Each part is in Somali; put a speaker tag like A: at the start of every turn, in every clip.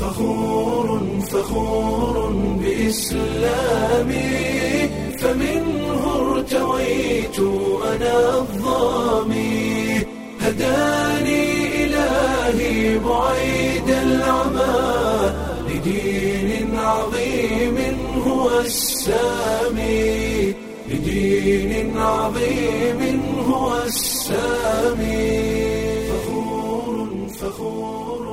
A: فخور فخور بإسلامي فمنه ارتويت أنا الظامي هداني إلهي بعيد العمى لدين عظيم هو السامي لدين عظيم هو السامي فخور فخور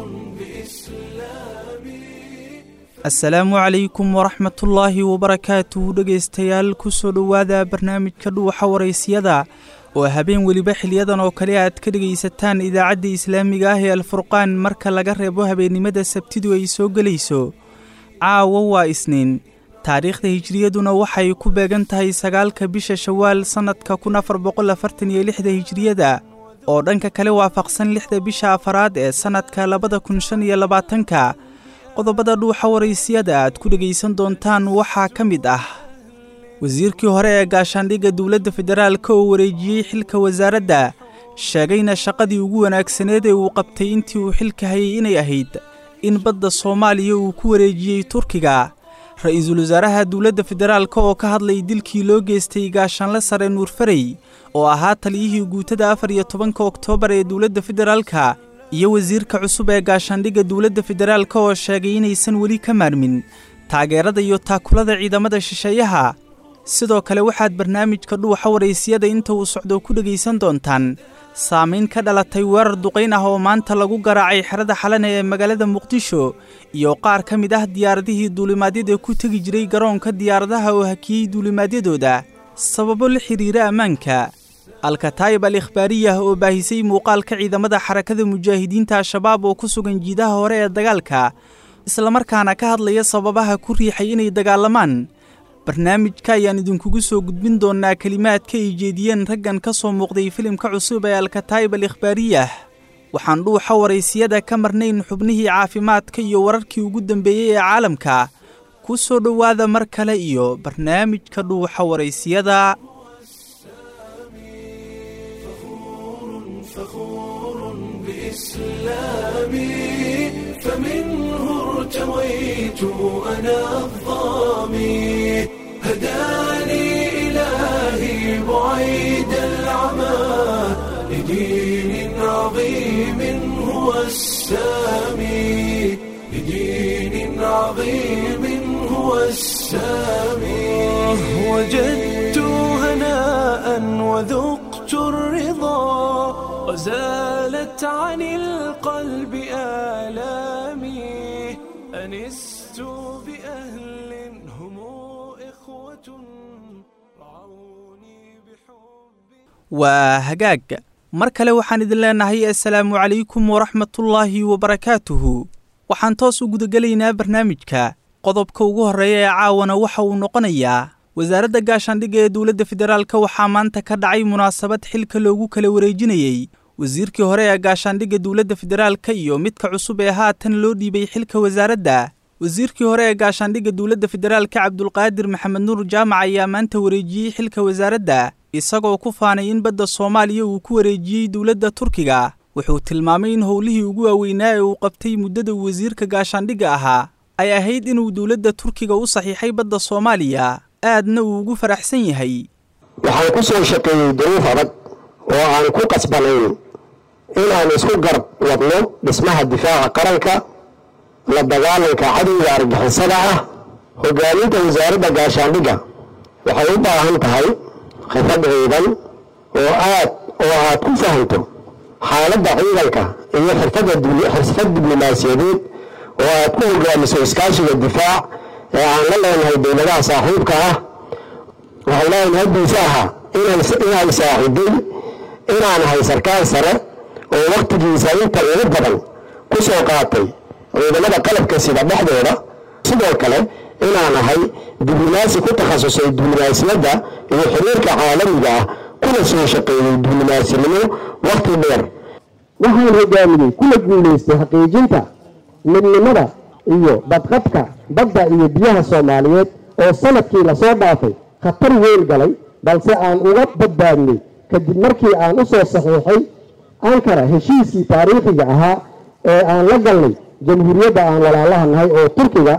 A: بإسلامي
B: asalaamu calaykum waraxmatullaahi wabarakaatuhu dhegaystayaal kusoo dhowaada barnaamijka dhuuxa waraysiyada oo habeen weliba xiliyadan oo kale aad ka dhegaysataan idaacadda islaamiga ah ee alfurqaan marka laga reebo habeennimada sabtidu ay soo gelayso caawa waa isniin taariikhda hijriyaduna waxay ku beegan tahay sagaalka bisha shawaal sannadka kun afar boqol afartan iyo lixda hijriyada oo dhanka kale waafaqsan lixda bisha afaraad ee sannadka labada kun shan iyo labaatanka qodobada dhuuxa waraysiyada aad ku dhegaysan doontaan waxaa ka mid ah wasiirkii hore ee gaashaandhigga dowladda federaalka oo wareejiyey xilka wasaaradda sheegayna shaqadii ugu wanaagsaneed ee uu qabtay intii uu xilka hayay inay ahayd in badda soomaaliya uu ku wareejiyey turkiga ra-iisul wasaaraha dowladda federaalka oo ka hadlay dilkii loo geystay gaashaanle sare nuurfarey oo ahaa taliyihii guutada afar iyo tobanka oktoobar ee dowladda federaalka iyo wasiirka cusub ee gaashaandhigga dowladda federaalka oo sheegay inaysan weli ka maarmin taageerada iyo taakulada ciidamada shisheeyaha sidoo kale waxaad barnaamijka dhuuxa waraysiyada inta uu socdo ku dhegaysan doontaan saamayn ka dhalatay weerar duqayn ah oo maanta lagu garaacay xerada xalane ee magaalada muqdisho iyo qaar ka mid ah diyaaradihii duulimaadyada ku tegi jiray garoonka diyaaradaha oo hakiyey duulimaadyadooda sababo la xidhiira ammaanka alkataayib al ikhbaariyah oo baahisay muuqaalka ciidamada xarakada mujaahidiinta al-shabaab oo ku sugan jiidaha hore ee dagaalka islamarkaana ka hadlaya sababaha ku riixay inay dagaalamaan barnaamijka ayaan idinkugu soo gudbin doonnaa kelimaadka ay jeediyeen raggan ka soo muuqday filimka cusub ee alkataayib al ikhbaariyah waxaan dhuuxa waraysiyada ka marnayn xubnihii caafimaadka iyo wararkii ugu dambeeyey ee caalamka ku soo dhowaada mar kale iyo barnaamijka dhuuxa waraysiyada
A: فخور بإسلامي فمنه ارتويت أنا الظامي هداني إلهي بعيد العمى لدين عظيم هو السامي لدين عظيم هو السامي وجدت هناء وذقت الرضا وزالت عن القلب آلامي أنست بأهل هم إخوة رعوني بحب
B: waa hagaag mar kale waxaan idin leenahay assalaamu calaykum waraxmatullaahi wabarakaatuhu waxaan toos u gudagelaynaa barnaamijka qodobka ugu horreeya ee caawana waxa uu noqonayaa wasaaradda gaashaandhigga ee dowladda federaalka waxaa maanta ka dhacay munaasabad xilka loogu kala wareejinayey wasiirkii hore ee gaashaandhigga dowladda federaalka iyo midka cusub ee haatan loo dhiibay xilka wasaaradda wasiirkii hore ee gaashaandhigga dowladda federaalka cabdulqaadir maxamed nuur jaamac ayaa maanta wareejiyey xilka wasaaradda isagoo ku faanay in badda soomaaliya uu ku wareejiyey dowladda turkiga wuxuu tilmaamay in howlihii ugu waaweynaa ee uu qabtay muddada uu wasiirka gaashaandhigga ahaa ay ahayd inuu dowladda turkiga u saxiixay badda soomaaliya aadna uu ugu faraxsan yahay
C: waxaan ku soo shaqeeyey duruuf adag oo aan ku qasbanayn inaan isku garab wadno dhismaha difaaca qaranka la dagaalanka cadowga argixisada ah hogaaminta wasaaradda gaashaandhigga waxay u baahan tahay khibrad ciidan oo aad oo aad ku fahanto xaaladda ciidanka iyo xirfad diblomaasiyadeed oo aad ku hogaamiso iskaashiga difaac ee aan la leenahay dowladaha saaxiibka ah waxay leeyahay haddiisa ahaa inay saaxiiday inaan ahay sarkaal sare oo wakhtigiisa inta ugu badan ku soo qaatay ciidamada qalabka sida dhexdooda sidoo kale inaan ahay diblomaasi ku takhasusay diblomaasiyadda iyo xiriirka caalamiga ah kuna soo shaqeeyey diblomasinimo wakhti dheer waxaan hogaamiyey kuna guulaystay xaqiijinta midnimada iyo badqabka badda iyo biyaha soomaaliyeed oo sanadkii lasoo dhaafay khatar weyn galay balse aan uga badbaadnay kadib markii aan u soo saxiixay ankara heshiiskii taariikhiga ahaa ee aan la galnay jamhuuriyadda aan walaalaha nahay oo turkiga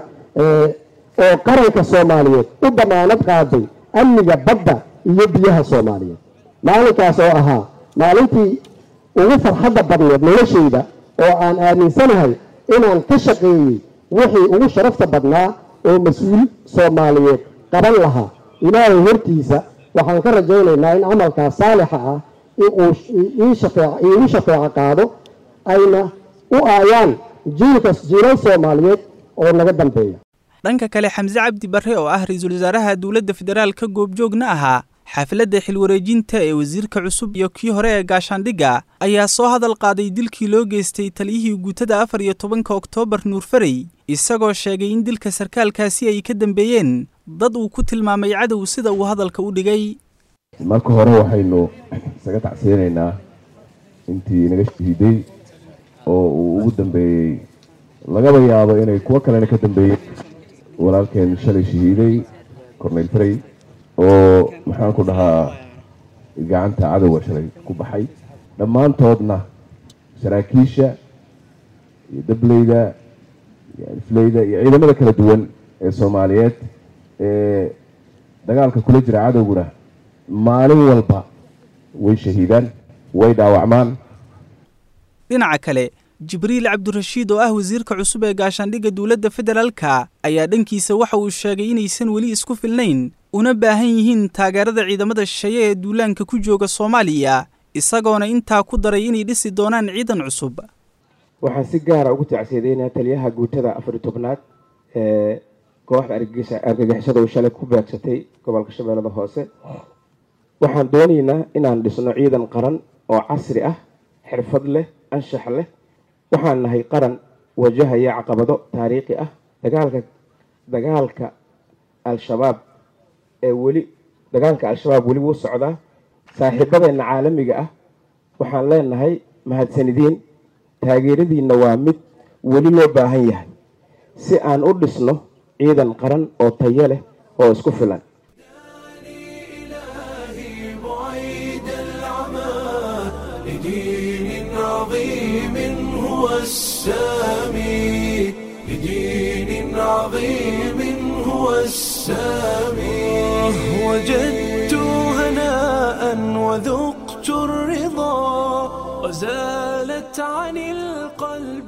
C: oo qaranka soomaaliyeed u damaanad qaaday amniga badda iyo biyaha soomaaliyeed maalinkaas oo ahaa maalintii ugu farxadda badneed noloshayda oo aan aaminsanahay inaan ka shaqeeyey wixii ugu sharafta badnaa oo mas-uul soomaaliyeed qaban lahaa ilaahay hortiisa waxaan ka rajaynaynaa in camalkaas saalixa ah inuu iigu shafeeco qaado ayna u aayaan jiilkas jiilal soomaaliyeed oo naga dambeeya
B: dhanka kale xamse cabdi barre oo ah ra-iisul wasaaraha dowladda federaalka goobjoogna ahaa xafladda xilwareejinta ee wasiirka cusub iyo kii hore ee gaashaandhigga ayaa soo hadal qaaday dilkii loo geystay taliyihii guutada afar iyo tobanka oktoobar nuurfarey isagoo sheegay in dilka sarkaalkaasi ay ka dambeeyeen dad uu ku tilmaamay cadow sida uu hadalka u dhigay
D: marka hore waxaynu isaga tacsiyanaynaa intii naga shahiiday oo uu ugu dambeeyey lagaba yaabo inay kuwo kalena ka dambeeyeen walaalkeen shalay shahiiday corneyl farey oo maxaan ku dhahaa gacanta cadowga shalay ku baxay dhammaantoodna saraakiisha iyo dableyda iyo alifleyda iyo ciidamada kala duwan ee soomaaliyeed ee dagaalka kula jira cadowguna maalin walba way shahiidaan way dhaawacmaan
B: dhinaca kale jibriil cabdirashiid oo ah wasiirka cusub ee gaashaandhigga dowladda federaalka ayaa dhankiisa waxa uu sheegay inaysan weli isku filnayn una baahan yihiin taageerada ciidamada shisheeye ee duulaanka ku jooga soomaaliya isagoona intaa ku daray inay dhisi doonaan ciidan cusub
E: waxaan si gaara ugu tacsiyadeynaa taliyaha guutada afari tobnaad ee kooxda argagixisada uu shalay ku beegsatay gobolka shabeellada hoose waxaan doonaynaa inaan dhisno ciidan qaran oo casri ah xirfad leh anshax leh waxaan nahay qaran wajahaya caqabado taariikhi ah dagaalka dagaalka al-shabaab ee weli dagaalka al-shabaab weli wuu socdaa saaxiibadeenna caalamiga ah waxaan leenahay mahadsanidiin taageeradiinna waa mid weli loo baahan yahay si aan u dhisno ciidan qaran oo tayo leh oo isku filan
A: إلهي بعيد العمى لدين عظيم هو السامي لدين عظيم هو السامي وجدت هناء وذقت الرضا وزالت عن القلب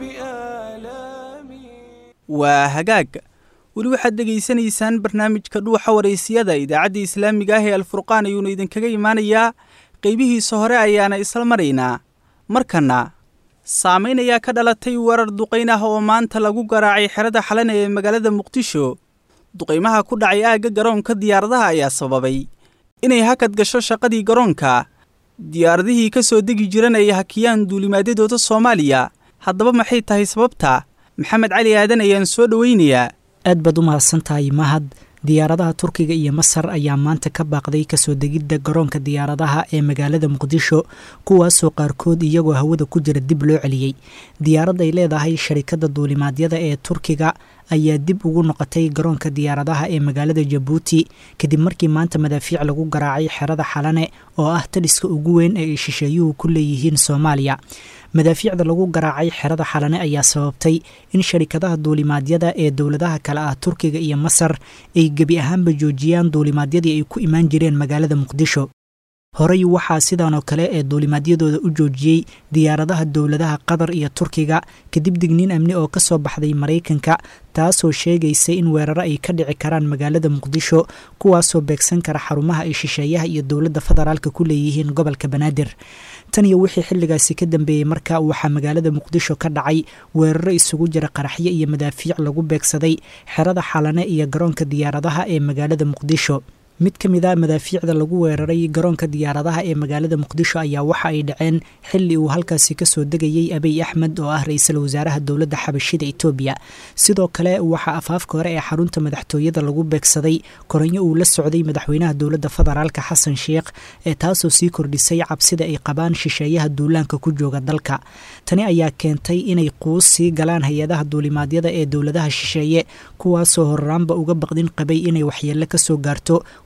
A: آلامي
B: waa hagaag weli waxaad dhegaysanaysaan barnaamijka dhuuxa waraysiyada idaacadda islaamiga ah ee alfurqaan ayuuna idinkaga imaanayaa qeybihiisa hore ayaana isla maraynaa markanna saamayn ayaa ka dhalatay weerar duqayn ah oo maanta lagu garaacay xerada xalana ee magaalada muqdisho duqaymaha ku dhacay aagga garoonka diyaaradaha ayaa sababay inay hakad gasho shaqadii garoonka diyaaradihii ka soo degi jiran ay hakiyaan duulimaadyadooda soomaaliya haddaba maxay tahay sababta maxamed cali aadan ayaan soo dhoweynayaa
F: aad baad u mahadsan tahay mahad diyaaradaha turkiga iyo masar ayaa maanta ka baaqday kasoo degidda garoonka diyaaradaha ee magaalada muqdisho kuwaasoo qaarkood iyagoo hawada ku jira dib loo celiyey diyaarad ay leedahay sharikadda duulimaadyada ee turkiga ayaa dib ugu noqotay garoonka diyaaradaha ee magaalada jabuuti kadib markii maanta madaafiic lagu garaacay xerada xalane oo ah taliska ugu weyn ee ay shisheeyuhu ku leeyihiin soomaaliya madaafiicda lagu garaacay xerada xalane ayaa sababtay in sharikadaha duulimaadyada ee dowladaha kale ah turkiga iyo masar ay gebi ahaanba joojiyaan duulimaadyadii ay ku imaan jireen magaalada muqdisho horey waxaa sidan oo kale ee duulimaadyadooda u joojiyey diyaaradaha dowladaha qatar iyo turkiga kadib digniin amni oo kasoo baxday maraykanka taasoo sheegaysa in weeraro ay ka dhici karaan magaalada muqdisho kuwaasoo beegsan kara xarumaha ay shisheeyaha iyo dowladda federaalka ku leeyihiin gobolka banaadir tan iyo wixii xilligaasi ka dambeeyey marka waxaa magaalada muqdisho ka dhacay weeraro isugu jira qaraxyo iyo madaafiic lagu beegsaday xerada xalane iyo garoonka diyaaradaha ee magaalada muqdisho mid ka mid a madaafiicda lagu weeraray garoonka diyaaradaha ee magaalada muqdisho ayaa waxa ay dhaceen xilli uu halkaasi kasoo degayey abiy axmed oo ah ra-iisul wasaaraha dowladda xabashida etoobiya sidoo kale waxaa afaafka hore ee xarunta madaxtooyada lagu beegsaday koranyo uu la socday madaxweynaha dowladda federaalka xasan sheikh ee taasoo sii kordhisay cabsida ay qabaan shisheeyaha duulaanka ku jooga dalka tani ayaa keentay inay quus sii galaan hay-adaha duulimaadyada ee dowladaha shisheeye kuwaasoo horraanba uga baqdin qabay inay waxyeello kasoo gaarto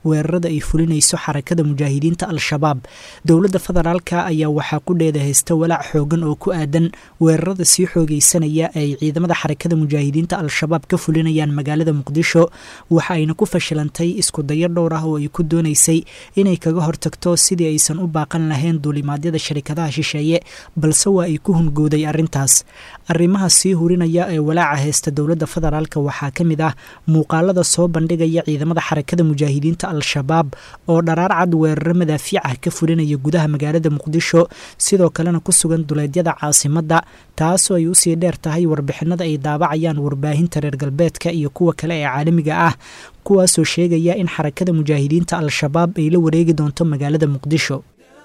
F: weerarada ay fulinayso xarakada mujaahidiinta al-shabaab dowladda federaalka ayaa waxaa ku dheeda haysta walaac xoogan oo ku aadan weerarada sii xoogeysanaya ay ciidamada xarakada mujaahidiinta al-shabaab ka fulinayaan magaalada muqdisho waxa ayna ku fashilantay isku dayo dhowr ah oo ay ku doonaysay inay kaga hortagto sidii aysan u baaqan lahayn duulimaadyada sharikadaha shisheeye balse waa ay ku hungooday arrintaas arrimaha sii hurinaya ee walaaca haysta dowladda federaalka waxaa ka mid ah muuqaalada soo bandhigaya ciidamada xarakada mujaahidiinta al-shabaab oo dharaar cad weeraro madaafiic ah ka fulinaya gudaha magaalada muqdisho sidoo kalena ku sugan duleedyada caasimadda taasoo ay usii dheer tahay warbixinada ay daabacayaan warbaahinta reer galbeedka iyo kuwa kale ee caalamiga ah kuwaasoo sheegaya in xarakada mujaahidiinta al-shabaab ay la wareegi doonto magaalada muqdisho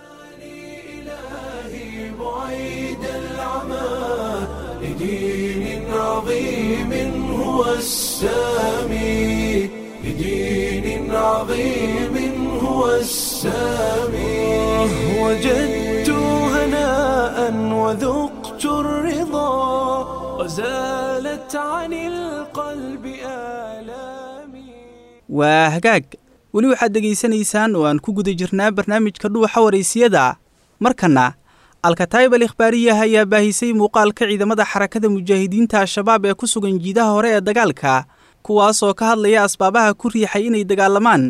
A: إلهي بعيد العمى لدين عظيم هو السامي لدين عظيم هو السامي وجدت هناء وذقت الرضا وزالت عن القلب آلامي
B: waa hagaag weli waxaad dhegaysanaysaan oo aan ku guda jirnaa barnaamijka dhuuxa waraysiyada markanna alkataayib al ikhbaariyah ayaa baahisay muuqaalka ciidamada xarakada mujaahidiinta al-shabaab ee ku sugan jiidaha hore ee dagaalka kuwaasoo ka hadlaya asbaabaha ku riixay inay dagaalamaan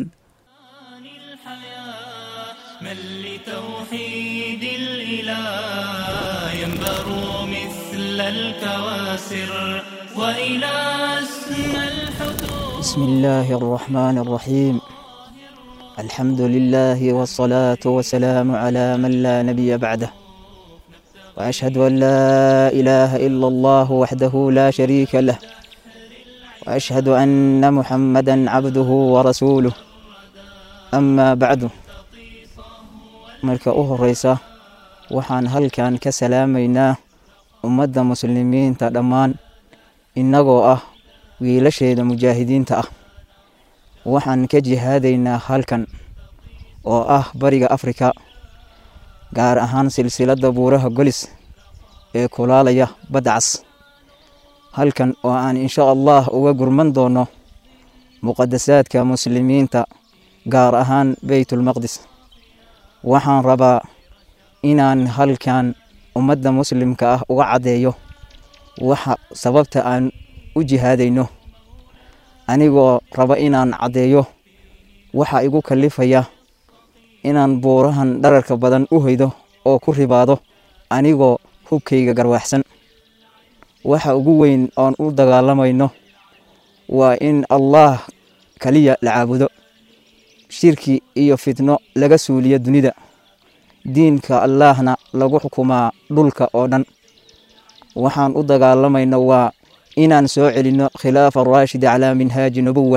G: من لتوحيد الإله ينبر مثل الكواسر وإلى أسمى الحدود
H: بسم الله الرحمن الرحيم الحمد لله والصلاة والسلام على من لا نبي بعده وأشهد أن لا إله إلا الله وحده لا شريك له وأشهد أن محمدا عبده ورسوله أما بعد marka u horeysa waxaan halkan ka salaamaynaa ummadda muslimiinta dhammaan innagoo ah wiilasheeda mujaahidiinta ah waxaan ka jihaadaynaa halkan oo ah bariga afrika gaar ahaan silsiladda buuraha golis ee kulaalaya badcas halkan oo aan insha allah uga gurman doono muqadasaadka muslimiinta gaar ahaan beytulmaqdis waxaan rabaa inaan halkan ummadda muslimka ah uga caddeeyo waxa sababta aan u jihaadayno anigoo raba inaan caddeeyo waxa igu kallifaya inaan buurahan dhararka badan u hoydo oo ku ribaado anigoo hubkayga garwaaxsan waxa ugu weyn oon u dagaalamayno waa in allaah kaliya la caabudo shirki iyo fitno laga suuliyo dunida diinka allaahna lagu xukumaa dhulka oo dhan waxaan u dagaalamayno waa inaan soo celinno khilaafa raashid calaa minhaaji nubuwa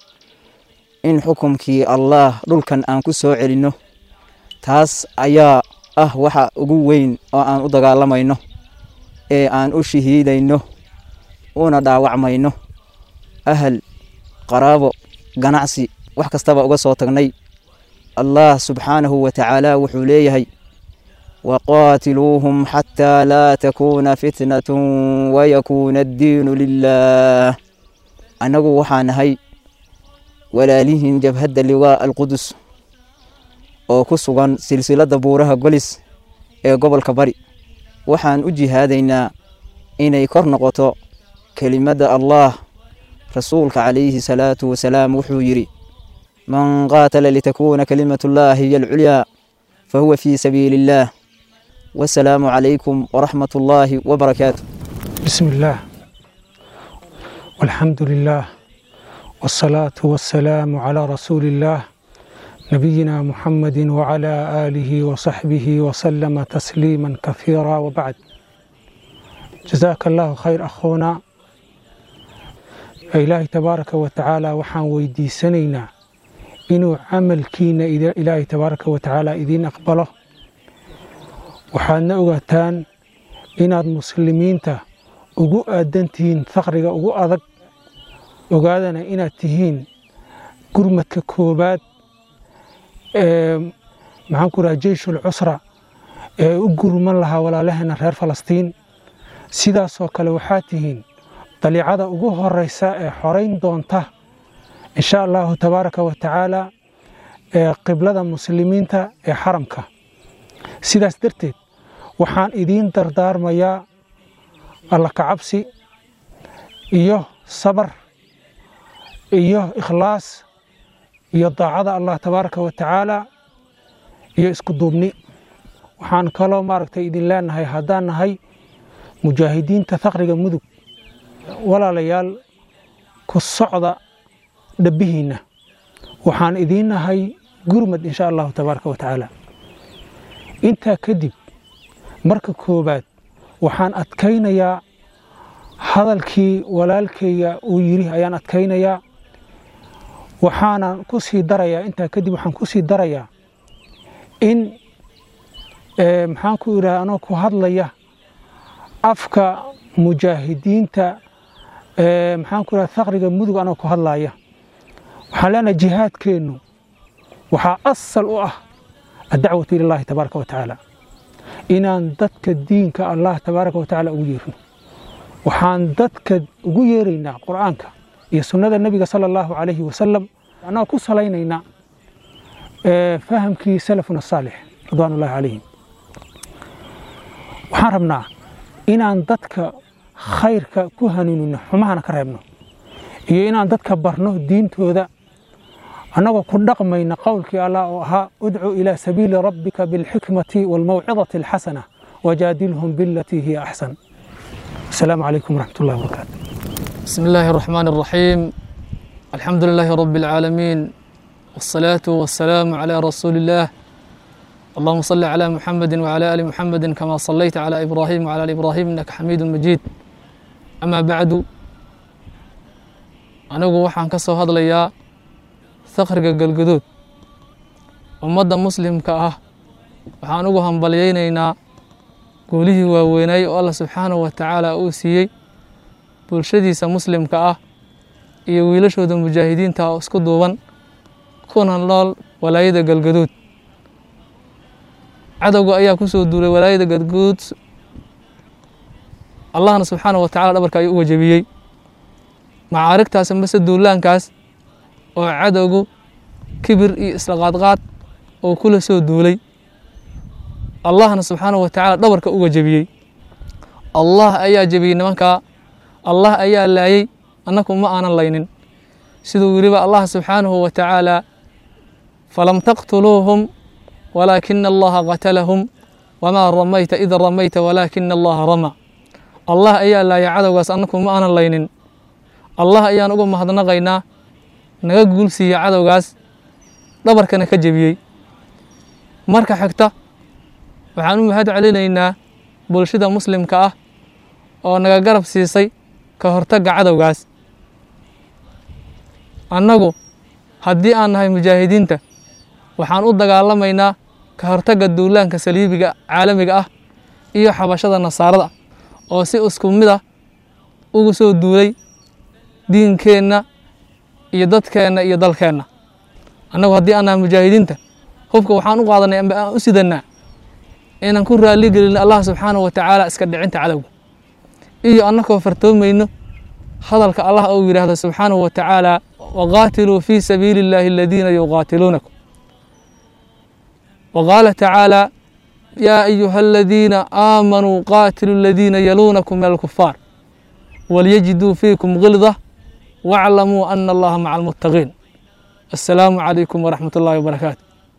H: in xukumkii allaah dhulkan aan ku soo celinno taas ayaa ah waxa ugu weyn oo aan u dagaalamayno ee aan u shahiidayno una dhaawacmayno ahal qaraabo ganacsi wax kastaba uga soo tagnay allah subxaanahu wa tacaala wuxuu leeyahay waqaatiluuhum xataa laa takuuna fitnatun wayakuuna addiinu lilah annagu waxaa nahay walaalihiin jabhadda liwaa alqudus oo ku sugan silsiladda buuraha golis ee gobolka bari waxaan u jihaadaynaa inay kor noqoto kelimadda allah rasuulka calayhi salaatu wasalaam wuxuu yidhi من قاتل لتكون كلمة الله هي العليا فهو في سبيل الله والسلام عليكم ورحمة الله وبركاته
I: بسم الله والحمد لله والصلاة والسلام على رسول الله نبينا محمد وعلى آله وصحبه وسلم تسليما كثيرا وبعد جزاك الله خير أخونا إلهي تبارك وتعالى وحان ويدي سنينا inuu camalkiina ilaahay tabaaraka wa tacaala idiin aqbalo waxaadna ogaataan inaad muslimiinta ugu aadan tihiin faqriga ugu adag ogaadana inaad tihiin gurmadka koobaad ee maxaan ku raha jeyshul cusra ee u gurman lahaa walaalaheena reer falastiin sidaasoo kale waxaad tihiin daliicada ugu horeysa ee xorayn doonta insha allahu tabaaraka wa tacaala qiblada muslimiinta ee xaramka sidaas darteed waxaan idiin dardaarmayaa alla kacabsi iyo sabar iyo ikhlaas iyo daacada allah tabaaraka wa tacaala iyo isku duubni waxaan kaloo maaragtay idin leenahay haddaan nahay mujaahidiinta thaqriga mudug walaalayaal ku socda dhabbihiinna waxaan idiin nahay gurmad insha allahu tabaaraka wa tacaala intaa kadib marka koowaad waxaan adkaynayaa hadalkii walaalkayga uu yidhi ayaan adkaynayaa waxaanan ku sii darayaa intaa kadib waxaan ku sii darayaa in maxaan ku idhaha anoo ku hadlaya afka mujaahidiinta maxaan ku idhaha thaqriga mudug anoo ku hadlaya waxaan leenahay jihaadkeennu waxaa asal u ah addacwatu ilallaahi tabaaraka wa tacaala inaan dadka diinka allah tabaaraka wa tacaala ugu yeerno waxaan dadka ugu yeeraynaa qur'aanka iyo sunnada nebiga sala allahu calayhi wasalam annagoo ku salaynaynaa fahamkii salafuna saalix ridwaan ullahi calayhim waxaan rabnaa inaan dadka khayrka ku hanuunino xumahana ka reebno iyo inaan dadka barno diintooda annagoo ku dhaqmayna qowlkii allah oo ahaa udcu ilaa sabiili rabbika bilxikmati waalmawcidati alxasana wajaadilhum bilatii hiya axsan asalaamu calaykum waraxmat ullahi wabarakaatu
J: بسم الله الرحمن الرحيم الحمد لله رب العالمين والصلاة والسلام على رسول الله اللهم صل على محمد وعلى آل محمد كما صليت على إبراهيم وعلى آل إبراهيم إنك حميد مجيد أما بعد anigu waxaan ka soo hadlayaa thaqriga galguduud ummadda muslimka ah waxaan ugu hambalyaynaynaa guulihii waaweynay oo allah subxaanahu wa tacaala uu siiyey bulshadiisa muslimka ah iyo wiilashooda mujaahidiinta oo isku duuban kuna nool walaayada galgaduud cadowga ayaa ku soo duulay walaayada galgaduud allahna subxaanahu wa tacala dhabarka ayuu uga jebiyey macaarigtaas mase duulaankaas oo cadowgu kibir iyo isla qaadqaad oo kula soo duulay allahna subxaanahu wa tacaala dhabarka uga jebiyey allah ayaa jebiyey nimankaa allah ayaa laayey annaku ma aanan laynin siduu weliba allah subxaanahu wa tacaala falam taqtuluuhum walaakina allaha qatalahum wamaa ramayta id ramayta walaakina allaha rama allah ayaa laayay cadowgaas annaku ma aanan laynin allah ayaan uga mahadnaqaynaa naga guulsiiya cadowgaas dhabarkana ka jebiyey marka xigta waxaan u mahad celinaynaa bulshada muslimka ah oo naga garab siisay ka hortagga cadowgaas annagu haddii aan nahay mujaahidiinta waxaan u dagaalamaynaa ka hortagga duulaanka saliibiga caalamiga ah iyo xabashada nasaarada oo si isku mid ah ugu soo duulay diinkeenna iyo dadkeenna iyo dalkeenna annagu haddii aan nahay mujaahidiinta hubka waxaan u qaadanay amba aan u sidannaa inaan ku raalli gelin allah subxaanahu wa tacaala iska dhicinta cadowga iyo annakoo fartoomayno hadalka allah uu yidhaahdo subxaanahu wa tacaala waqaatiluu fii sabiili illaahi aladiina yuqaatiluunakum waqaala tacaala yaa ayuha aladiina aamanuu qaatiluu aladiina yaluunakum min alkufaar walyajiduu fiikum gilda waclamuu ana allaha maca almuttaqiin assalaamu calaykum waraxmat ullahi wabarakaatu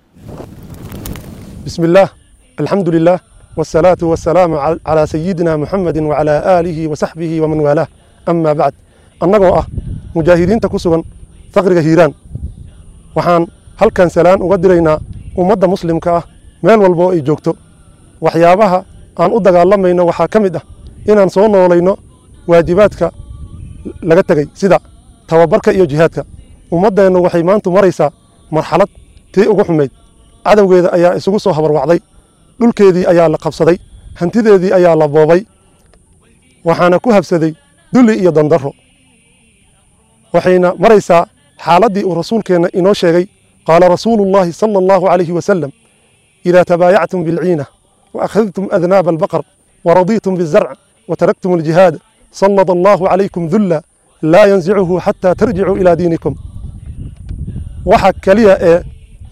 K: بسم الله الحمد لله والصلاة والسلام عل- على سيدنا محمد وعلى آله وصحبه ومن والاه أما بعد annagoo ah mujaahidiinta ku sugan faqriga hiiraan waxaan halkan salaan uga diraynaa ummadda muslimka ah meel walba oo ay joogto waxyaabaha aan u dagaalamayno waxaa ka mid ah inaan soo noolayno waajibaadka laga tegey sida tababarka iyo jihaadka ummaddeennu waxay maantu maraysaa marxalad tii ugu xumayd cadowgeeda ayaa isugu soo habarwacday dhulkeedii ayaa la qabsaday hantideedii ayaa la boobay waxaana ku habsaday dulli iyo dandarro waxayna maraysaa xaaladdii uu rasuulkeenna inoo sheegay qaala rasuulu llaahi sala allahu calayhi wasalam idaa tabaayactum bilciina waakhadtum adnaaba albaqar waradiitum bizarc wataraktum aljihaad sallada allahu calaykum dulla laa yansicuhu xataa tarjicuu ilaa diinikum waxa keliya ee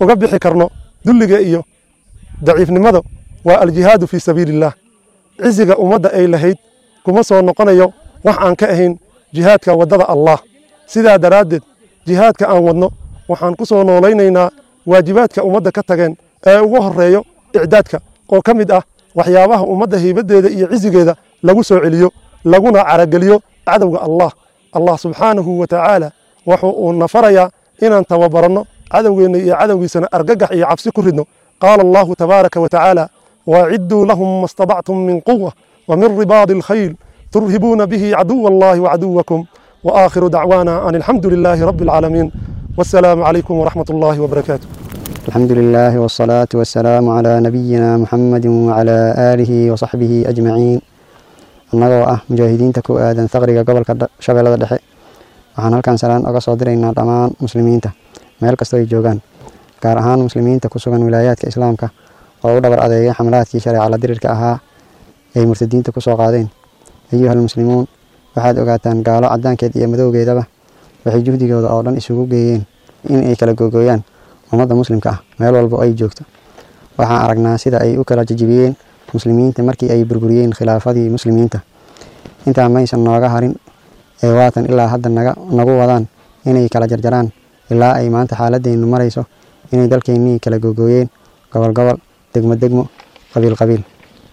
K: uga bixi karno dulliga iyo daciifnimada waa aljihaadu fii sabiili illaah ciziga ummadda ay lahayd kuma soo noqonayo wax aan ka ahayn jihaadka waddada allah sidaa daraaddeed jihaadka aan wadno waxaan ku soo noolaynaynaa waajibaadka ummadda ka tageen ee ugu horreeyo icdaadka oo ka mid ah waxyaabaha ummadda haybaddeeda iyo cizigeeda lagu soo celiyo laguna carageliyo cadowga allah allah subxaanahu wa tacaala wuxuu uu nafarayaa inaan tababaranno cadowgeenna iyo cadowgiisana argagax iyo cabsi ku ridno qaala allahu tabaaraka wa tacaala waacidduu lahum ma stadactum min quwa wa min ribaadi alkhayl turhibuuna bihi caduwa allahi wacaduwakum وآخر دعوانا أن الحمد لله رب العالمين والسلام عليكم ورحمة الله وبركاته
L: الحمد لله والصلاة والسلام على نبينا محمد وعلى آله وصحبه أجمعين annagoo ah mujaahidiinta ku aadan faqriga gobolka shabeellada dhexe waxaan halkan salaan oga soo diraynaa dhammaan muslimiinta meel kastoo ay joogaan gaar ahaan muslimiinta ku sugan wilaayaadka islaamka oo u dhabar adeegay xamlaadkii shareeca la dirirka ahaa ay murtadiinta ku soo qaadeen ayuhal muslimuun waxaad ogaataan gaalo cadaankeed iyo madowgeedaba waxay juhdigooda oo dhan isugu geeyeen in ay kala googooyaan ummadda muslimka ah meel walba ay joogto waxaan aragnaa sida ay u kala jajibiyeen muslimiinta markii ay burburiyeen khilaafadii muslimiinta intaa maysan nooga harin ee waatan ilaa hadda nagu wadaan inay kala jarjaraan ilaa ay maanta xaaladeennu marayso inay dalkeennii kala googooyeen gobol gobol degmo degmo qabiil qabiil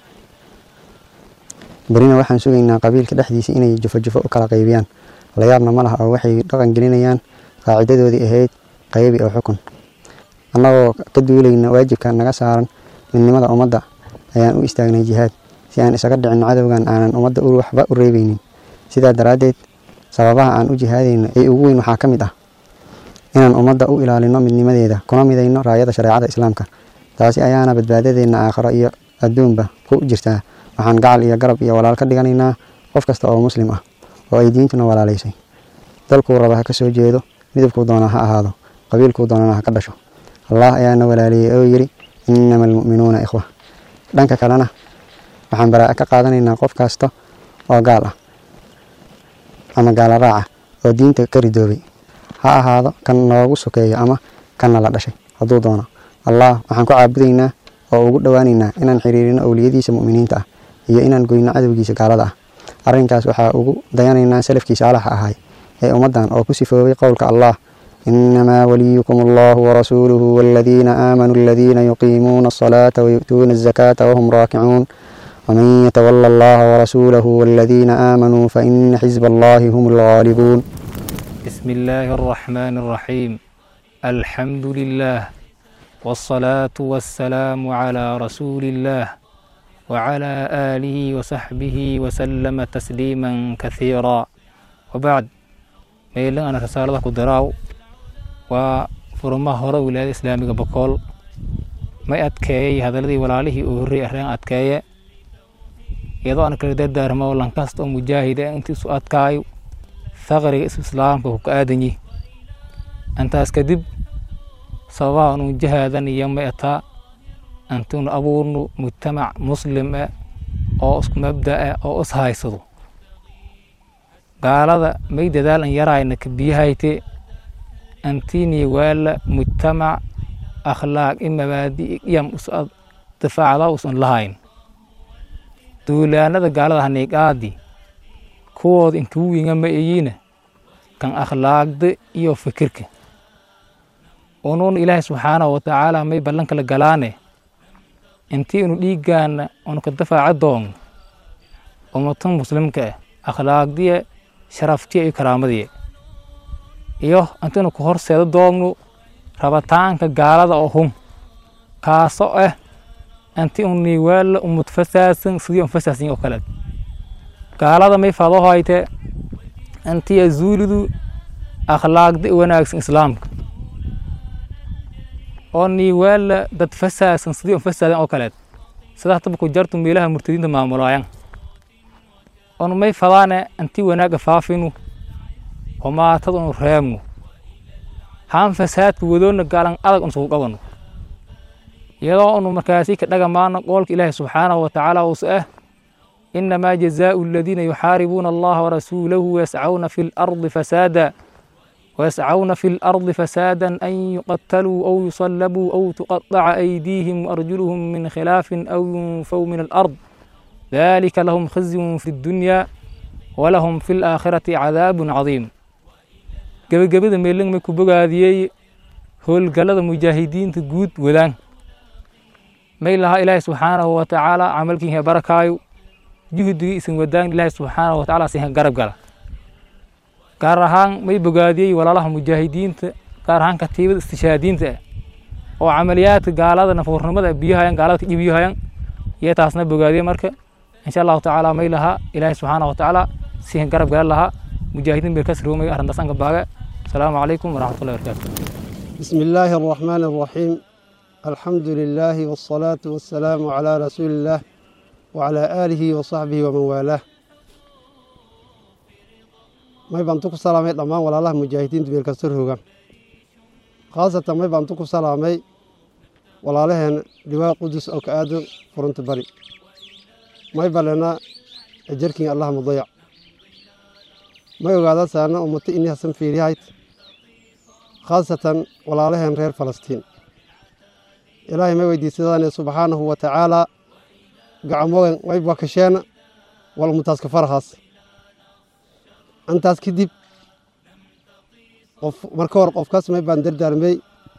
L: berina waxaan sugaynaa qabiilka dhexdiisa inay jufo jufo u kala qaybiyaan layaabna ma laha oo waxay dhaqan gelinayaan qaacidadoodii ahayd qaybi oo xukun annagoo ka duulayna waajibka naga saaran midnimada ummadda ayaan u istaagnay jihaad si aan isaga dhicin cadowgan aanan ummadda waxba u reebeynin sidaa daraaddeed sababaha aan u jihaadayno ee ugu weyn waxaa ka mid ah inaan ummadda u ilaalino midnimadeeda kuna midayno raayada shareecada islaamka taasi ayaana badbaadadeenna aakhiro iyo adduunba ku jirtaa waxaan gacal iyo garab iyo walaal ka dhiganaynaa qof kasta oo muslim ah oo ay diintuna walaalaysay dalkuu raba ha ka soo jeedo midabkuu doona ha ahaado qabiilkuu doonana ha ka dhasho allah ayaana walaaliyey oo yidhi innama almu'minuuna ikhwa dhanka kalena waxaan baraa'a ka qaadanaynaa qof kasta oo gaal ah ama gaala raaca oo diinta ka ridoobay ha ahaado kan noogu sokeeyo ama kanna la dhashay hadduu doono allah waxaan ku caabudaynaa oo ugu dhowaanaynaa inaan xiriirino owliyadiisa mu'miniinta ah iyo inaan goyno cadowgiisa gaalada ah arrinkaas waxaa ugu dayanaynaa salafkii saalaxa ahay ee ummaddan oo ku sifoobay qowlka allah inamaa waliyukum allahu warasuuluhu waladiina aamanuu aladiina yuqiimuuna asalaata wayu'tuuna azakaata wahum raakicuun waman yatawala allaha warasuulahu waladiina aamanuu faina xisba allahi hum alghaalibuun
M: بسم الله الرحمن الرحيم الحمد لله والصلاة والسلام على رسول الله وعلى آله وصحبه وسلم تسليما كثيرا وبعد ميلان أنا رسالة كدراو وفرما هورا ولاية إسلامية بقول ما أتكاي هذا الذي ولاله أوري أهرين أتكاي iyadoo aan kala dardaarmo lankasta oo mujaahida intiisu adkaayo faqriga islaamka ku ka aadan yihi intaas kadib sababaha anu jahaadan iyo meetaa antinu abuurno mujtamac muslim ah oo isku mabda ah oo is haysado gaalada may dadaalan yarayna kabiyahayte antini waala mujtamac akhlaaq i mabaadi iyam difaacda usan lahayn duulaanada gaalada haniiqaadi kuwooda inkugu winga ma eyiina kan akhlaaqda iyo fikirka unuun ilaahay subxaanahu watacaala may ballan kala galaane intii inu dhiiggaana unu ka dafaaca doonno ummatan muslimka ah akhlaaqdiya sharaftiya iyo karaamadiya iyo intaynu ku horseeda doonno rabitaanka gaalada oo hum kaasoo ah intii un niiwaala umad fasaasan sidii un fasaasan oo kale gaalada may fado hayte intii azuulidu akhlaaqda wanaagsan islaamka oo niiwaala dad fasaasan sidii un fasaadan oo kaleed sida hataba ku jartu meelaha murtadiinta maamulaayan on may fadaane intii wanaaga faafinu humaatada unu reebno haan fasaadka wadoona gaalan adag un sugu qabano iyadoo unu markaasi ka dhagamaano qoolka ilaahi subxaanahu watacaala uus ah inamaa jazaau aladiina yuxaaribuuna allaha warasuulahu wayascauna fi lardi fasaada ويسعون في الأرض فسادا أن يقتلوا أو يصلبوا أو تقطع أيديهم وأرجلهم من خلاف أو ينفوا من الأرض ذلك لهم خزي في الدنيا ولهم في الآخرة عذاب عظيم gabagabada meelang may ku bogaadiyey howlgallada mujaahidiinta guud wadaan may lahaa ilaahay subxaanahu wa tacaala camalkiinha barakaayo juhdigii isin wadaan ilaahay subxaanahu wa tacaala sinha garab gala gaar ahaan may bogaadiyey walaalaha mujaahidiinta gaar ahaan katiibada istishaadiinta ah oo camaliyaadka gaalada nafuurnimada biyahayan gaalada ka dhibiyahayan iyo taasna bogaadiyey marka insha allahu tacaala may lahaa ilaahay subxaanahu wa tacaala sinha garab gala lahaa mujaahidiin bay ka sirwomay arrintaas anka baaga السلام عليكم ورحمة الله وبركاته
N: بسم الله الرحمن الرحيم الحمد لله والصلاة والسلام على رسول الله وعلى آله وصحبه ومن والاه ما يبانتوك سلامي دمان ولا الله مجاهدين تبير كسر هوغا خاصة ما يبانتوك سلامي ولا لهن لواء قدس أو كآدم فرنت بري ما يبالنا أجركين الله مضيع ما يقعد سانا أمتي إني حسن في ريايت khaasatan walaalaheen reer falastiin ilaahay ma weydiisadaane subxaanahu wa tacaalaa gacamogan wayba kasheena wal umutaaska farahaas antaas kadib qof marka hor qofkaas may baan dardaarmey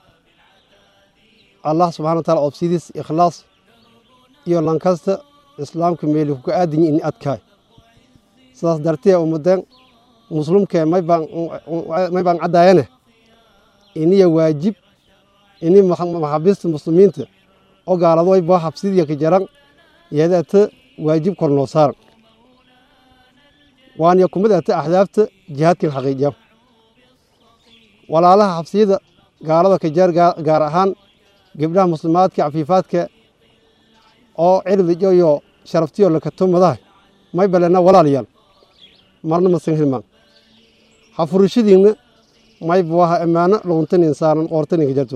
N: allah subxana wa taala obsidiis ikhlaas iyo lankasta islaamka meeli kuka aadinyi ini adkaay sidaas dartee ummadeen muslimkee may baan caddaayane iniya waajib ini maxaabiista muslimiinta oo gaalado way boo xabsidiya ka jaran yadata waajib kor noo saaran waana kumid ata axdaafta jihaadkan xaqiijiya walaalaha xabsiyada gaalada ka jar gaar ahaan gabdhaha muslimaadka cafiifaadka oo cirdijo iyo sharaftiyo lakatumadaha may balena walaalayaal marna masan hilmaan hafurashadiinna may buaha ammaano luguntanin saaran qoortaninka jarto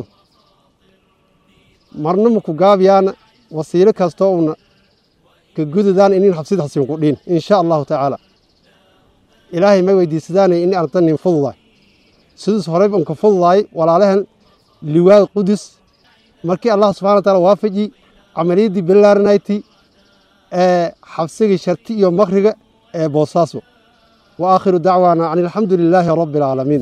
N: marna maku gaabiyaana wasiilo kastoo una ka gududaan inin xabsida xasin ku dhiin insha allahu tacaala ilaahay may weydiisadaanay in ardanin fududaay sidaas horey unka fududaay walaalahan liwaad qudus markii allah subxana wa taala waafaji camaliyaddii bilaaranayti ee xabsigii sharti iyo makriga ee boosaaso wa aakhiru dacwaana an alxamdu lilaahi rabbi alcaalamiin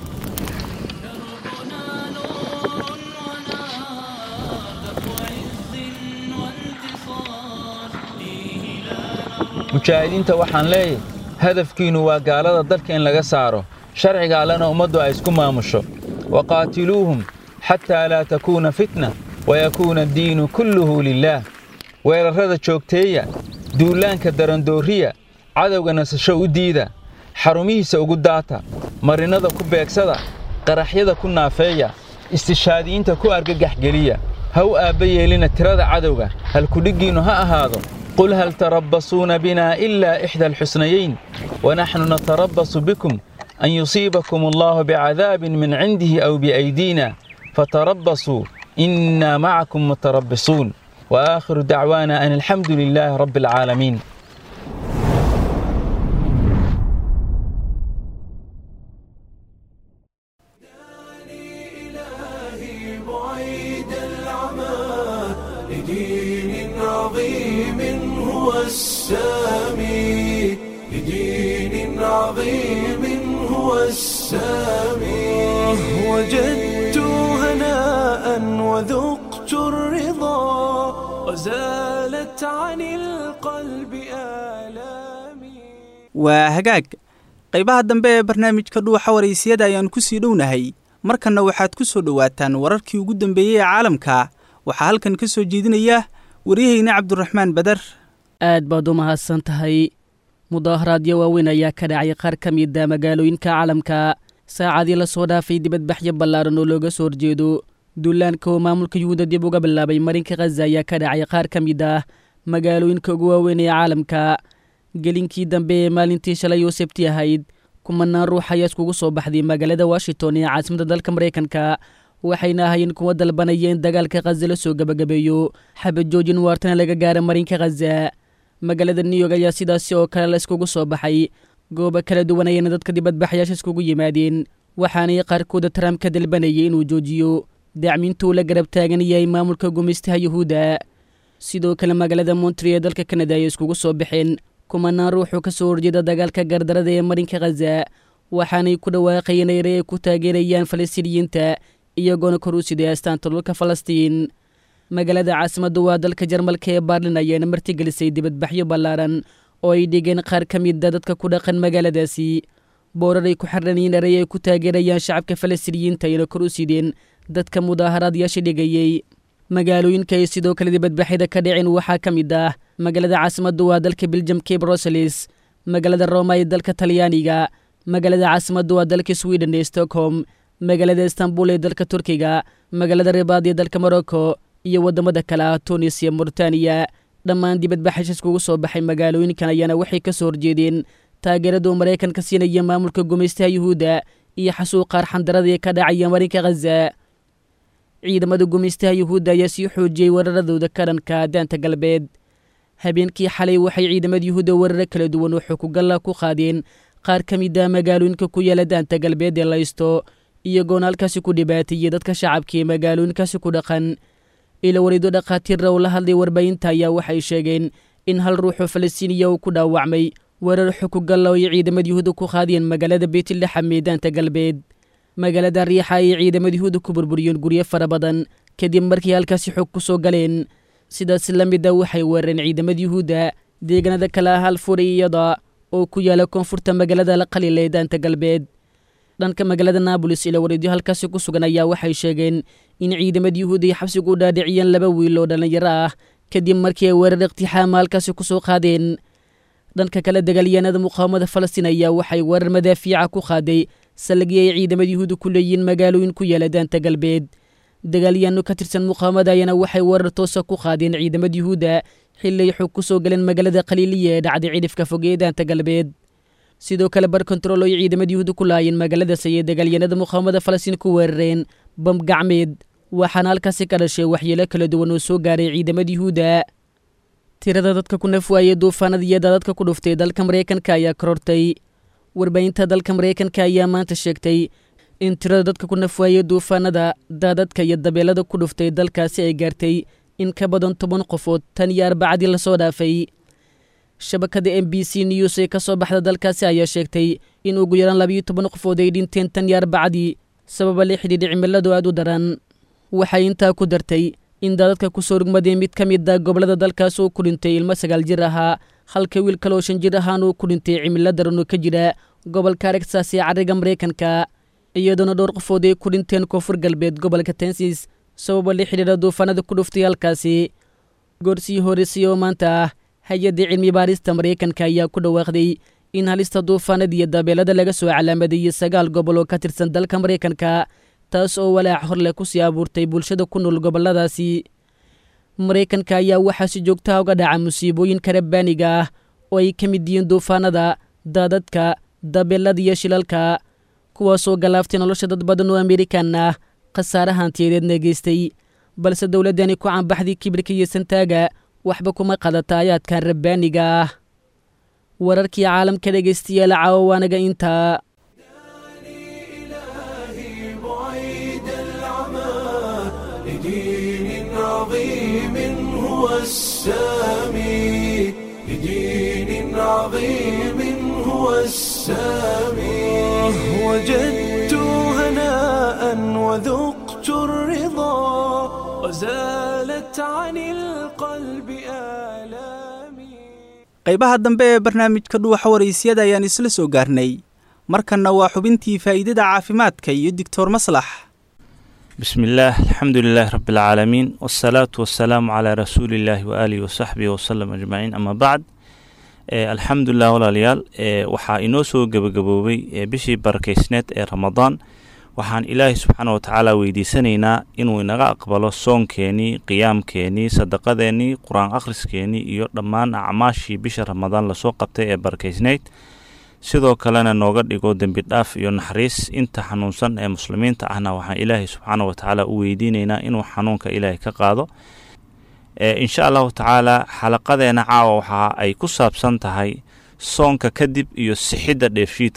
O: mujaahidiinta waxaan leeyahay hadafkiinnu waa gaalada dalka in laga saaro sharciga allena ummaddu ay isku maamusho waqaatiluuhum xataa laa takuuna fitna wayakuuna addiinu kulluhu lilaah weerarrada joogteeya duullaanka darandooriya cadowga nasasho u diida xarumihiisa ugu daata marinnada ku beegsada qaraxyada ku naafeeya istishaadiyiinta ku argagaxgeliya ha u aabba yeelina tirada cadowga halkudhiggiinnu ha ahaado قل هل تربصون بنا إلا إحدى الحسنيين ونحن نتربص بكم أن يصيبكم الله بعذاب من عنده أو بأيدينا فتربصوا إنا معكم متربصون وآخر دعوانا أن الحمد لله رب العالمين
A: لدين عظيم هو السامي لدين عظيم هو السامي وجدت هناء وذقت الرضا وزالت عن القلب آلامي
B: waa hagaag qaybaha dambe ee barnaamijka dhuuxa waraysiyada ayaan ku sii dhownahay markanna waxaad ku soo dhowaataan wararkii ugu dambeeyey ee caalamka waxaa halkan ka soo jeedinaya waryahayna cabduraxmaan badar
P: aad baad u mahadsan tahay mudaaharaadyo waaweyn ayaa ka dhacay qaar ka mida magaalooyinka caalamka saacadii la soo dhaafay dibadbaxyo ballaaran oo looga soo horjeedo duulaanka oo maamulka yuhuuda dib uga bilaabay marinka khaza ayaa ka dhacay qaar ka mid ah magaalooyinka ugu waaweyn ee caalamka gelinkii dambe ee maalintii shalay oo sebti ahayd kumanaan ruux ayaa iskugu soo baxday magaalada washington ee caasimadda dalka maraykanka waxayna ahaayeen kuwa dalbanaya in dagaalka khaza la soo gebagabeeyo xabad joojin waartana laga gaara marinka khaza magaalada new york ayaa sidaasi oo kale la iskugu soo baxay goobo kala duwan ayayna dadka dibadbaxayaasha iskugu yimaadeen waxaanay qaarkooda trump ka dalbanayay inuu joojiyo dacmintuu la garab taagan yahay maamulka gumaystaha yuhuudda sidoo kale magaalada montri ee dalka kanada ay iskugu soo baxeen kumanaan ruuxuu ka soo horjeeda dagaalka gardarada ee marinka khaza waxaanay ku dhawaaqayeen ere ay ku taageerayaan falastiiniyiinta iyagoona kor u siday astaanta dhulka falastiin magaalada caasimaddu waa dalka jarmalka ee baarlin ayaana martigelisay dibadbaxyo ballaaran oo ay dhigeen qaar ka mida dadka ku dhaqan magaaladaasi boorar ay ku xiranayiin erey ay ku taageerayaan shacabka falastiiniyiinta ayna kor u sideen dadka mudaaharaadyaasha dhigayey magaalooyinka ay sidoo kale dibadbaxyada ka dhiceen waxaa ka mid ah magaalada caasimaddu waa dalka biljamka ee bruseles magaalada roma ee dalka talyaaniga magaalada caasimaddu waa dalka sweden ee stockholm magaalada istanbul ee dalka turkiga magaalada ribaad ee dalka morocco iyo waddamada kale ah tunis iyo murtaniya dhammaan dibadbaxasha iskugu soo baxay magaalooyinkan ayaana waxay ka soo horjeedeen taageeraduu maraykanka siinaya maamulka gumaystaha yuhuudda iyo xasuuqaar xandarada ee ka dhacaya marinka khaza ciidamada gumaystaha yuhuudda ayaa sii xoojiyey weeraradooda ka dhanka daanta galbeed habeenkii xalay waxay ciidamada yuhuudda weeraro kala duwan oo xukugalla ku qaadeen qaar ka mid ah magaalooyinka ku yaala daanta galbeed ee laysto iyagoona halkaasi ku dhibaateeyey dadka shacabka ee magaalooyinkaasi ku dhaqan ila warido dhakhaatiirra oo la hadlay warbaahinta ayaa waxay sheegeen in hal ruuxoo falastiiniya uu ku dhaawacmay weerar xukugalla oo ay ciidamada yuhuudda ku qaadeen magaalada beytlaxam ee daanta galbeed magaalada riixa ayay ciidamada yuhuudda ku burburiyeen guryo fara badan kadib markii halkaasi xog ku soo galeen sidaas la mid a waxay weerareen ciidamada yuhuudda deegaanada kale ah alfuriyada oo ku yaala koonfurta magaalada laqalila ee daanta galbeed dhanka magaalada naabolis ila wareedyo halkaasi ku sugan ayaa waxay sheegeen in ciidamada yuhuudda ay xabsigu u dhaadhiciyeen laba wiil oo dhallinyaro ah kadib markii ay weerar iqtixaama halkaasi ku soo qaadeen dhanka kale dagaalyahanada muqaawamada falastiin ayaa waxay weerar madaafiica ku qaaday sallagii ay ciidamada yuhuudda ku leeyihiin magaalooyin ku yaala daanta galbeed dagaalyahanno ka tirsan muqaawamada ayaana waxay weerar toosa ku qaadeen ciidamada yuhuudda xilli ay xog ku soo galeen magaalada khaliiliya ee dhacday cidhifka fog ee daanta galbeed sidoo kale bar kontarool ay ciidamada yuhuudda ku laayeen magaaladaas ayay dagaalyahanada muqaawamada falastiin ku weerareen bam gacmeed waxaana halkaasi ka dhashay waxyeelo kala duwan oo soo gaaray ciidamada yuhuudda tirada dadka ku nafwaayey duufaanada iyo daadadka ku dhuftay dalka maraykanka ayaa korortay warbaahinta dalka maraykanka ayaa maanta sheegtay in tirada dadka ku nafwaayey duufaanada daadadka iyo dabeelada ku dhuftay dalkaasi ay gaartay in ka badan toban qofood tan iyo arbacadii lasoo dhaafay shabakada m b c news ee ka soo baxda dalkaasi ayaa sheegtay in ugu yaraan labayo toban qofood ay dhinteen tan iyo arbacadii sababa la xidhiidha cimiladu aad u daran waxay intaa ku dartay in daadadka ku soo rugmadeen mid ka mid a gobollada dalkaas uu ku dhintay ilmo sagaal jir ahaa halka wiil kaloo shan jir ahaan uu ku dhintay cimilo daran oo ka jira gobolka aragsaas ee carriga maraykanka iyadoona dhowr qofood ay ku dhinteen koonfur galbeed gobolka tensis sababa la xidhiidha duufaanada ku dhuftay halkaasi goorsii horeysay oo maanta ah hay-adda cilmi baarista maraykanka ayaa ku dhawaaqday in halista duufaanada iyo dabeelada laga soo calaamadeeyey sagaal gobol oo ka tirsan dalka maraykanka taas oo walaac hor leh ku sii abuurtay bulshada ku nool gobolladaasi maraykanka ayaa waxaa si joogtaha uga dhaca musiibooyinka rabbaaniga ah oo ay ka mid yihiin duufaanada daadadka dabeelada iyo shilalka kuwaasoo galaaftay nolosha dad badan oo amerikan ah khasaare hantiyadeedna geystay balse dowladdani ku caanbaxday kibirka iyo santaaga waxba kuma qadata ayaadkan rabbaaniga ah wararkii caalamka dhegaystayaal caawo waanaga intaa
A: لدين عظيم هو السامي لدين عظيم هو السامي وجدت هناء وذقت الرضا وزالت عن القلب آلامي
B: qaybaha dambe ee barnaamijka dhuuxa waraysyada ayaan isla soo gaarnay markanna waa xubintii faa'iidada caafimaadka iyo doctor maslax
Q: بسم الله الحمد لله رب العالمين والصلاة والسلام على رسول الله وآله وصحبه وسلم أجمعين أما بعد ee alxamdulilah walaalayaal ee waxaa inoo soo gebagaboobay ee bishii barakeysneed ee ramadaan waxaan ilaahay subxaana watacaala weydiisanaynaa inuu inaga aqbalo soonkeenii qiyaamkeenii sadaqadeenii qur-aan akhriskeenii iyo dhammaan acmaashii bisha ramadaan lasoo qabtay ee barakeysneyd sidoo kalena nooga dhigo dembi dhaaf iyo naxariis inta xanuunsan ee muslimiinta ahna waxaan ilaahay subxaana watacaala u weydiinaynaa inuu xanuunka ilaahay ka qaado insha allahu tacaala xalaqadeena caawa waxa ay ku saabsan tahay soonka kadib iyo sixidda dheefshiidka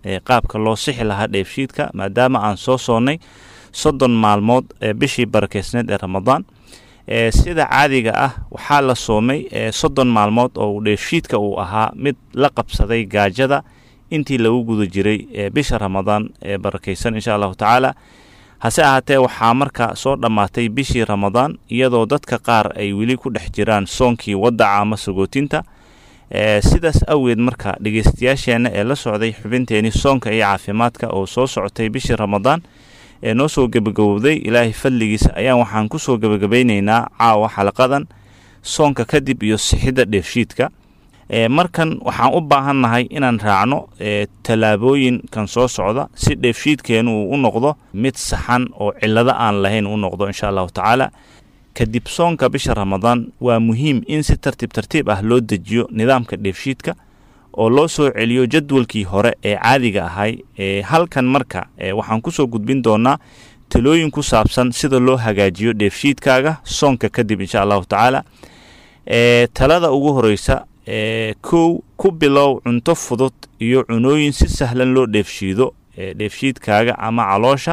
Q: qaabka loo sixi lahaa dheefshiidka maadaama aan soo soonnay soddon maalmood ee bishii barakeysneed ee ramadaan sida caadiga ah waxaa la soomay soddon maalmood oo dheefshiidka uu ahaa mid la qabsaday gaajada intii lagu guda jiray bisha ramadaan ee barakeysan insha allahu tacaala hase ahaatee waxaa marka soo dhammaatay bishii ramadaan iyadoo dadka qaar ay weli ku dhex jiraan soonkii wadaca ama sagootinta sidaas awgeed marka dhegeystayaasheenna ee la socday xubinteeni soonka iyo caafimaadka oo soo socotay bishii ramadaan ee noo soo gebagabowday ilaahay fadligiisa ayaan waxaan ku soo gebagabaynaynaa caawa xalaqadan soonka kadib iyo sixidda dheefshiidka markan waxaan u baahannahay inaan raacno tallaabooyinkan soo socda si dheefshiidkeenu uu u noqdo mid saxan oo cillado aan lahayn u noqdo insha allahu tacaala kadib soonka bisha ramadaan waa muhiim in si tartiib tartiib ah loo dejiyo nidaamka dheefshiidka oo loo soo celiyo jadwalkii hore ee caadiga ahay halkan marka waxaan kusoo gudbin doonaa talooyin ku saabsan sida loo hagaajiyo dheefshiidkaaga soonka kadib insha allahu tacaala talada ugu horeysa kow ku bilow cunto fudud iyo cunooyin si sahlan loo dheefshiido dheefshiidkaaga ama caloosha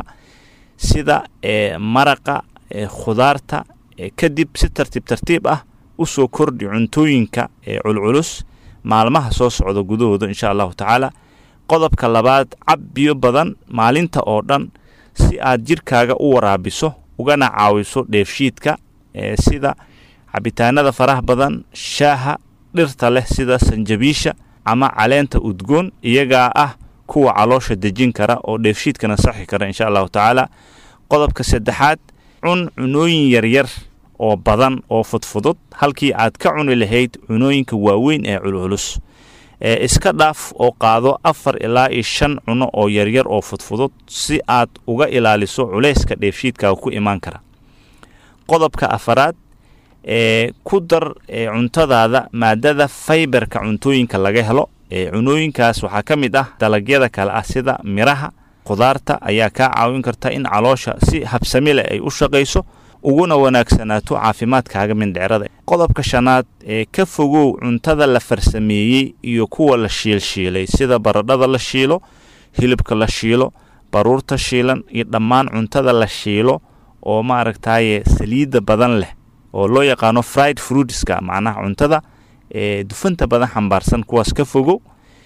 Q: sida maraqa khudaarta kadib si tartiib tartiib ah u soo kordhi cuntooyinka culculus maalmaha soo socda gudahooda insha allahu tacaala qodobka labaad cab biyo badan maalinta oo dhan si aad jirkaaga u waraabiso ugana caawiso dheefshiidka sida cabitaanada faraha badan shaaha dhirta leh sida sanjabiisha ama caleenta udgoon iyagaa ah kuwa caloosha dejin kara oo dheefshiidkana saxi kara insha allahu tacaala qodobka saddexaad cun cunooyin yaryar oo badan oo fudfudud halkii aad ka cuni lahayd cunooyinka waaweyn ee culculus iska dhaaf oo qaado afar ilaa iyo shan cuno oo yaryar oo fudfudud si aad uga ilaaliso culayska dheefshiidkaaga ku imaan kara qodobka afaraad ee ku dar cuntadaada maadada faybarka cuntooyinka laga helo cunooyinkaas waxaa ka mid ah dalagyada kale ah sida miraha khudaarta ayaa kaa caawin karta in caloosha si habsami leh ay u shaqayso uguna wanaagsanaato caafimaadkaaga mindhicrada qodobka shanaad ee ka fogow cuntada la farsameeyey iyo kuwa la shiilshiilay sida baradhada la shiilo hilibka la shiilo baruurta shiilan iyo dhammaan cuntada la shiilo oo maaragtaye saliidda badan leh oo loo yaqaano fried fruitska macnaha cuntada ee dufanta badan xambaarsan kuwaas ka fogow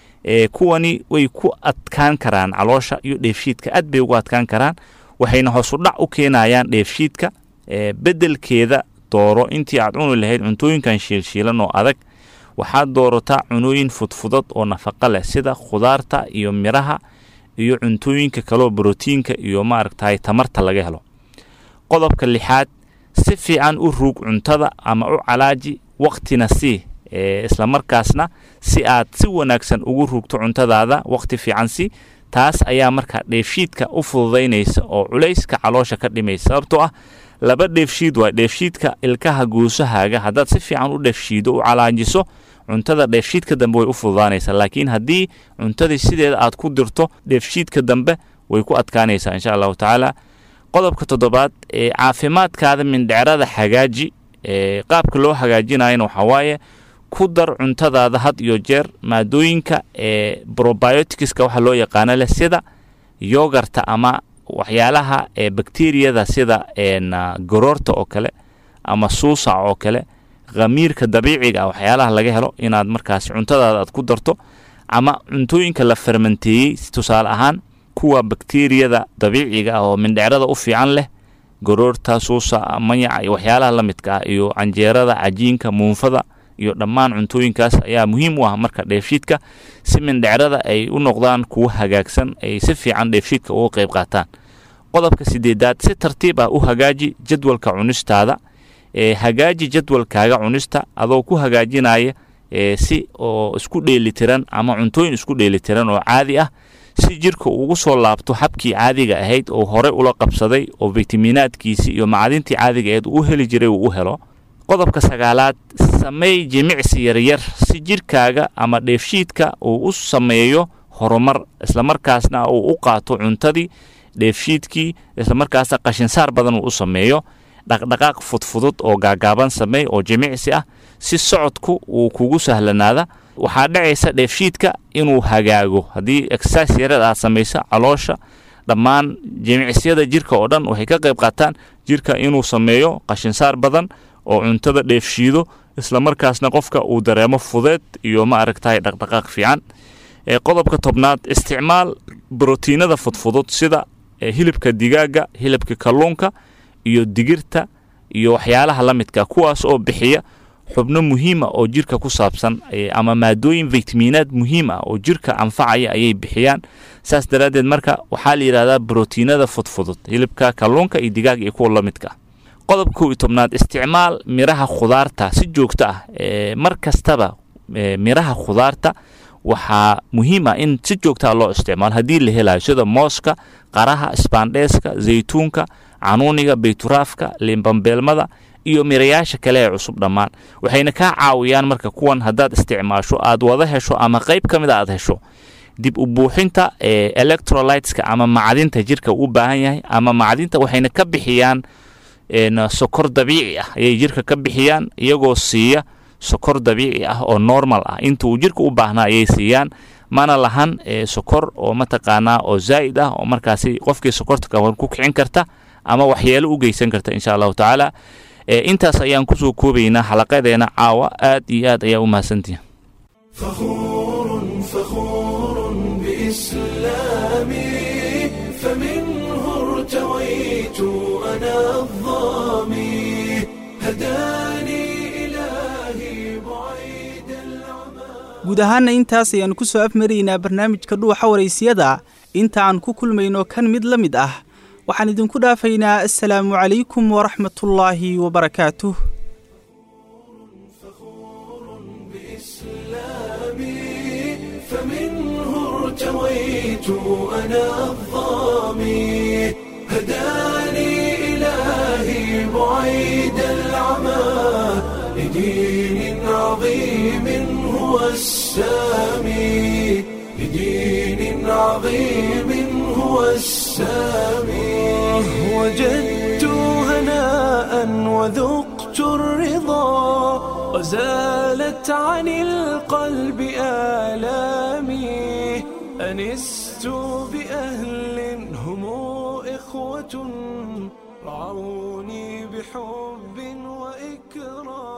Q: ee kuwani way ku adkaan karaan caloosha iyo dheefshiidka aad bay ugu adkaan karaan waxayna hoos u dhac u keenayaan dheefshiidka beddelkeeda dooro intii aad cuni lahayd cuntooyinkan shiilshiilan oo adag waxaad doorataa cunooyin fudfudad oo nafaqo leh sida khudaarta iyo miraha iyo cuntooyinka kaleo brotiinka iyo maaragtay tamarta laga helo qodobka lixaad si fiican u ruug cuntada ama u calaaji waqtina sii islamarkaasna si aad si wanaagsan ugu ruugto cuntadaada waqti fiican sii taas ayaa markaa dheefshiidka u fududaynaysa oo culayska caloosha ka dhimaysa sababtoo ah laba dheefshiid waa dheefshiidka ilkaha guusahaaga haddaad si fiican u dheefshiido u calaajiso cuntada dheefshiidka dambe way u fududaanaysaa laakiin haddii cuntadii sideeda aad ku dirto dheefshiidka dambe way ku adkaanaysaa insha allahu tacaala qodobka toddobaad ee caafimaadkaada mindhicrada hagaaji ee qaabka loo hagaajinayana waxaa waaye ku dar cuntadaada had iyo jeer maadooyinka ee probioticska waxa loo yaqaano leh sida yogarta ama waxyaalaha ee bakteriyada sida goroorta oo kale ama suusac oo kale khamiirka dabiiciga ah waxyaalaha laga helo inaad markaas cuntadaada aad ku darto ama cuntooyinka la fermenteeyey tusaale ahaan kuwa bakteriyada dabiiciga ah oo mindhicrada u fiican leh goroorta suusa mayaca iyo waxyaalaha la midka ah iyo canjeerada cajiinka muunfada iyo dhammaan cuntooyinkaas ayaa muhiim u ah marka dheefshiidka si mindhicrada ay u noqdaan kuwo hagaagsan ay si fiican dheefshiidka uga qayb qaataan qodobka sideedaad si tartiib ah u hagaaji jadwalka cunistaada ee hagaaji jadwalkaaga cunista adoo ku hagaajinaya si oo isku dheelitiran ama cuntooyin isku dheelitiran oo caadi ah si jirka ugu soo laabto habkii caadiga ahayd oo hore ula qabsaday oo fitaminaadkiisii iyo macdintii caadiga ahayd uu heli jiray uu u helo qodobka sagaalaad sameey jimicsi yaryar si jirkaaga ama dheefshiidka uu u sameeyo horumar islamarkaasna uu u qaato cuntadii dheefshiidkii islamarkaasna qashinsaar badan uu u sameeyo dhaqdhaqaaq fudfudud oo gaagaaban sameey oo jimicsi ah si socodku uu kugu sahlanaada waxaa dhacaysa dheefshiidka inuu hagaago haddii exercise yareed aad samayso caloosha dhammaan jimicsiyada jirka oo dhan waxay ka qayb qaataan jirka inuu sameeyo qashinsaar badan oo cuntada dheefshiido islamarkaasna qofka uu dareemo fudeed iyo ma aragtahay dhaqdhaqaaq fiican qodobka tobnaad isticmaal brotiinada fudfudud sida hilibka digaaga hilibka kalluunka iyo digirta iyo waxyaalaha la midka kuwaas oo bixiya xubno muhiima oo jirka ku saabsan ama maadooyin vitamiinaad muhiim ah oo jirka anfacaya ayay bixiyaan saas daraaddeed marka waxaa la yidhahdaa brotiinada fudfudud hilibka kalluunka iyo digaaga iyo kuwa la midka qodob kow iyo tobnaad isticmaal miraha khudaarta si joogto ah mar kastaba miraha khudaarta waxaa muhiim ah in si joogtaa loo isticmaalo haddii la helayo sida mooska qaraha sbandheeska zaytuunka canuuniga bayturaafka limbambeelmada iyo mirayaasha kale ee cusub dhammaan waxayna kaa caawiyaan marka kuwan haddaad isticmaasho aad wada hesho ama qayb ka mid a aad hesho dib u buuxinta electrolyteska ama macdinta jirka u baahan yahay ama macdinta waxayna ka bixiyaan sokor dabiici ah ayay jirka ka bixiyaan iyagoo siiya sokor dabiici ah oo normal ah inta uu jirka u baahnaa ayay siiyaan mana lahan sokor oo mataqaanaa oo zaa'id ah oo markaasi qofkii sokorta kawan ku kicin karta ama waxyeelo u geysan karta insha allahu tacaala intaas ayaan kusoo koobaynaa xalaqadeena caawa aad iyo aad ayaa u mahadsantihin
A: فخور بإسلامي فمنه ارتويت أنا الظامي هداني إلهي بعيد
B: guud ahaanna intaas ayaannu ku soo afmaraynaa barnaamijka dhuuxa waraysiyada inta aan ku kulmayno kan mid la mid ah waxaan idinku dhaafaynaa assalaamu calaykum waraxmatullaahi wabarakaatuh
A: فمنه ارتويت أنا الظامي هداني إلهي بعيد العمى لدين عظيم هو السامي لدين عظيم هو السامي وجدت هناء وذقت الرضا وزالت عن القلب آلامي أنست بأهل هم إخوة رعوني بحب وإكرام